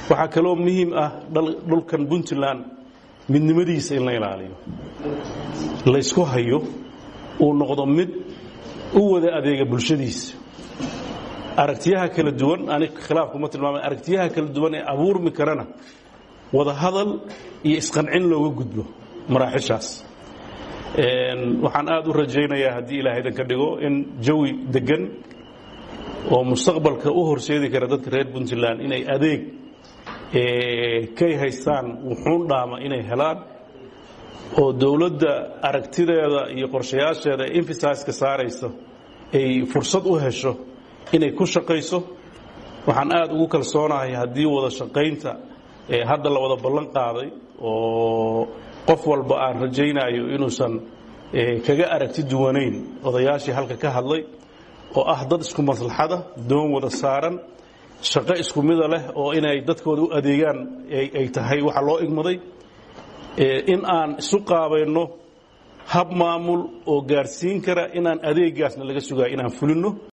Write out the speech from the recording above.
waxaa kaloo muhiim ah dhulkan puntland midnimadiisa in la ilaaliyo laysku hayo uu noqdo mid u wada adeega bulshadiisa aragtiyaha kala duwan anig khilaafkuma tilmaamay aragtiyaha kala duwan ee abuurmi karana wada hadal iyo isqancin looga gudbo maraaxishaas waxaan aad u rajaynayaa haddii ilaahay idan ka dhigo in jawi deggan oo mustaqbalka u horseedi kara dadka reer puntland inay adeeg kay haystaan wuxuun dhaama inay helaan oo dowladda aragtideeda iyo qorshayaasheeda ee emfasaiska saaraysa ay fursad u hesho inay ku shaqayso waxaan aad ugu kalsoonahay haddii wada shaqaynta hadda la wada ballan qaaday oo qof walba aan rajaynayo inuusan kaga aragti duwanayn odayaashii halka ka hadlay oo ah dad isku maslaxada doon wada saaran shaqo isku mida leh oo inay dadkooda u adeegaan ay tahay waxa loo igmaday in aan isu qaabayno hab maamul oo gaarsiin kara inaan adeegaasna laga sugayo inaan fulinno